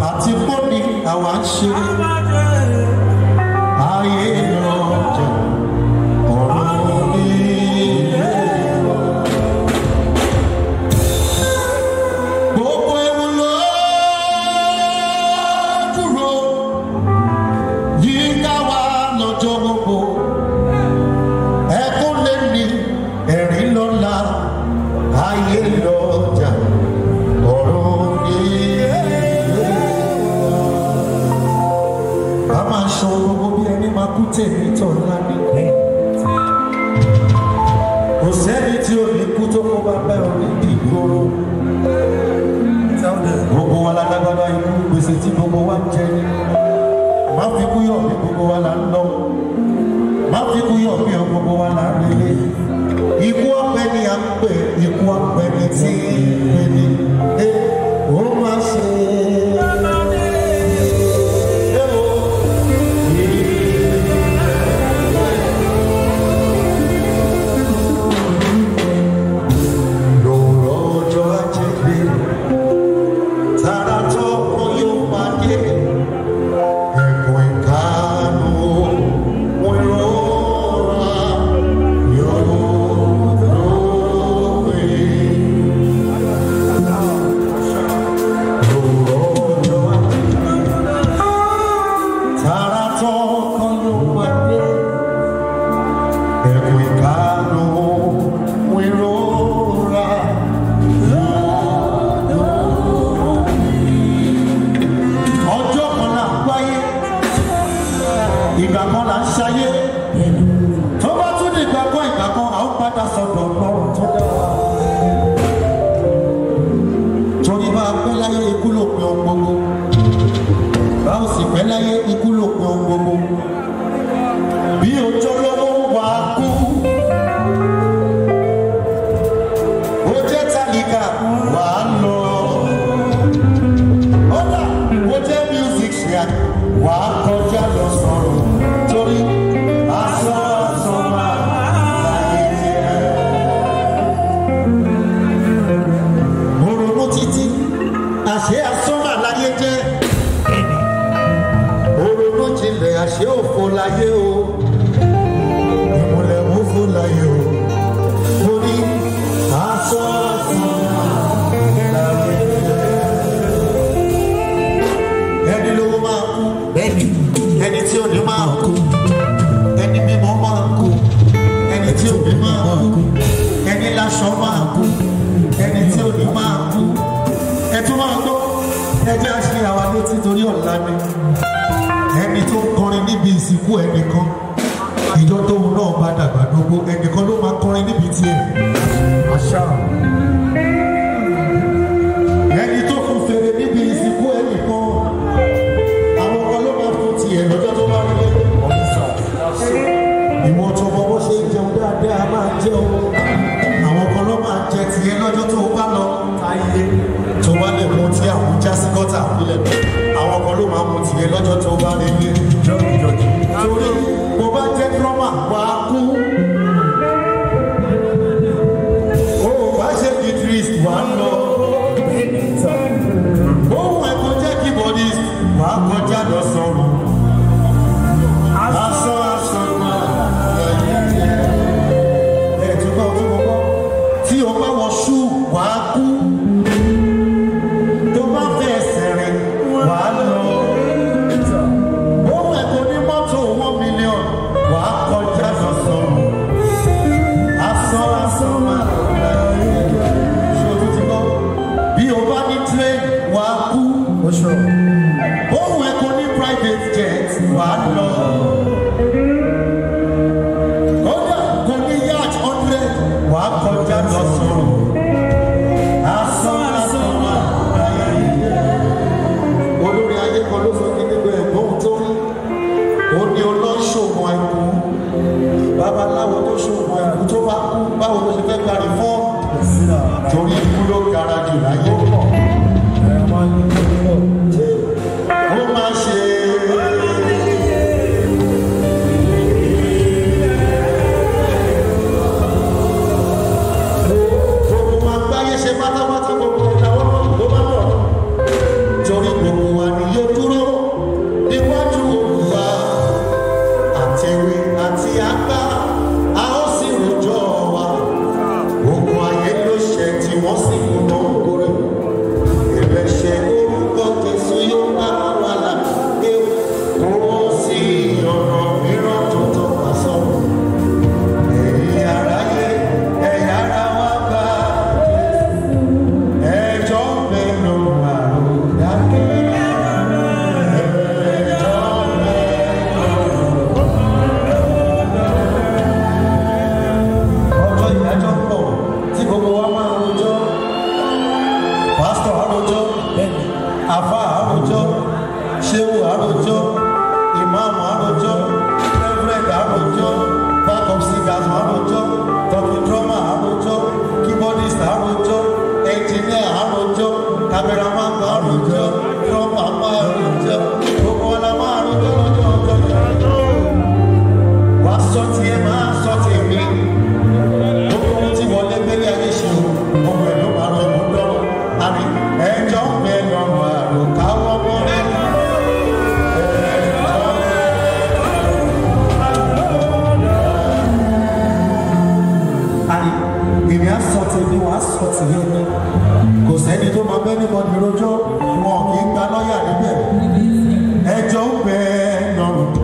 àti bóni àwa ń ṣe ayé lọ́jà ọ̀run ilé wa. Gbogbo ewu ló dúró yíká wa lọ́jọ́ gbogbo. Ẹkún lé ní ẹ̀rín lọ́la ayé lọ́jà ọ̀run ilé wa. A máa ṣọ gbogbo bí ẹni máa kú tèmi tọ̀ ńlá ní. Kò sẹ́ni tí ò ní kú tó kó bá bẹ́ ọ ní ìgboro gbogbo wa la lágbára ikú gbèsè tí gbogbo wa ń jẹ ní má fi kú yọ bí gbogbo wa la ń lọ má fi kú yọ bí gbogbo wa la ń relé ikú ọpẹ ni à ń pè ikú ọpẹ ni tí ń pè ní ẹ ó má ṣe. Ẹ o. Lòrọ̀ ọjọ́ ajé gbé tara tọkọ yóò pàdé ẹkùn ìkànnù wọn rọra yóò lóore. Lòrọ̀ ọjọ́ ajé tara tọkọ yóò pàdé ẹkùn ìkànnù wọn rọra ọjọ́ kan là ń wáyé ìgbà kan là ń ṣayé tó bá tún di ìgbà kan ìgbà kan à ń padà sọ̀dọ̀ lọ́rùn tó dá wa. torí bá a pẹ́ láyé ikú ló pin ohun gbogbo bá a sì pẹ́ láyé ikú ló pin ohun gbogbo bí ọjọ́ lọ́wọ́ wà á kú ó jẹ́ tálíkà wà á lọ ọ̀dà ó jẹ́ music ṣíà wà á kọjá lọ sọ̀rọ̀ torí aṣọ aṣọ máa láyé jẹ́. mo ronú títí àṣé aṣọ máa láyé jẹ́. mo ronú jinlẹ̀ àṣé òfo láyé o. ìmùlẹ̀ òfo láyé o. mo ní aṣọ aṣọ máa láyé jẹ́ ẹni lówó máa kú bẹ́ẹ̀ni ẹni tí ò ní máa kú ẹni mímọ́ máa kú ẹni tí ò ní máa kú ẹni láṣọ máa kú ẹni tí ò ní máa kú ẹtún máa gbọ́ ẹjẹ́ àṣẹ àwa létí torí ọ̀la ni ẹni tó ń kọrin níbi ìsìnkú ẹnìkan ìjọ tóun náà bá dàgbà gbogbo ẹnìkan ló máa kọrin níbi tiẹ̀ àṣà ẹni tó fún fèrè níbi ìsìnkú ẹnìkan àwọn kan ló máa fún tiẹ̀ lọ́jọ́ tó bá rí lé ìwọ tó mọ bó ṣe ń jẹun dáadáa máa jẹun àwọn kan ló máa jẹ tiẹ̀ lọ́jọ́ tó bá lọ ayé tó bá lè mú tí àwọn já sí gọ́tà nílẹ̀ àwọn kan ló máa mú tiẹ̀ lọ́jọ́ tó bá rí lé torí mo bá jẹ́ drọ́mà wá kú ó bá ṣe guitarist wà á lọ ohun ẹ̀kọ́ jẹ́ keyboardist wà á kọjá lọ sọ̀rọ̀ aṣọ aṣọ máa ẹ̀ túbọ̀ túbọ̀ bọ́ tí o bá wọ ṣú wà á kú tó bá fẹ́ ẹsẹ̀ rìn wà á lọ ohun ẹ̀kọ́ ní mọ́tò one million wà á kọjá lọ sọ̀rọ̀ aṣọ aṣọ máa ṣe o tún ti gbọ́ bí o bá ní train wà á kú ohun ẹ̀kọ́ ní private jet wà á lọ. kódà kò ní yacht hundred wà á kọjá lọ sọ̀rọ̀. asán asán wà láyé. olórí ayé kan ló sọ kí nígbà ẹ̀gbọ́n tó rí. ó ní olóṣòwò àìkú. babaláwo tó ṣòwò àìkú tó bá kú báwo ló ṣe fẹ́ gbàrí fún. torí ikú ló gara jù láyé. ó máa ṣe gbogbo wa gbáyé ṣe pátápátá gbogbo ìdáwọ́ ló bá bọ̀ torí gbogbo wa ní àfa àròjọ ṣéwù àròjọ ìmáàmù àròjọ reverend àròjọ backup singers àròjọ talking drummer àròjọ keyboardist àròjọ engineer àròjọ cameraman àròjọ drummer àròjọ gbogbo wọn la máa àròjọ lọ́jọ́ ọjọ́ yẹn wàá sọ tiẹ̀ máa sọ tèmi gbogbo ohun tí wọlé gbélé ayé ṣe o ọmọ ẹ̀ ló máa rọ ẹ̀mú dọ́rọ̀ àmì ẹjọ́ ń bẹ lọ́rùn àròkáwọ́ mọ́ rẹ̀. àní èmi á sọ tèmi wàá sọ tìyẹn ní kò sẹ́ni tó máa bẹ́ níbọn ní rojọ́ wọn kì í gba lọ́ọ̀yà níbẹ̀ ẹjọ́ ń bẹ lọ́rùn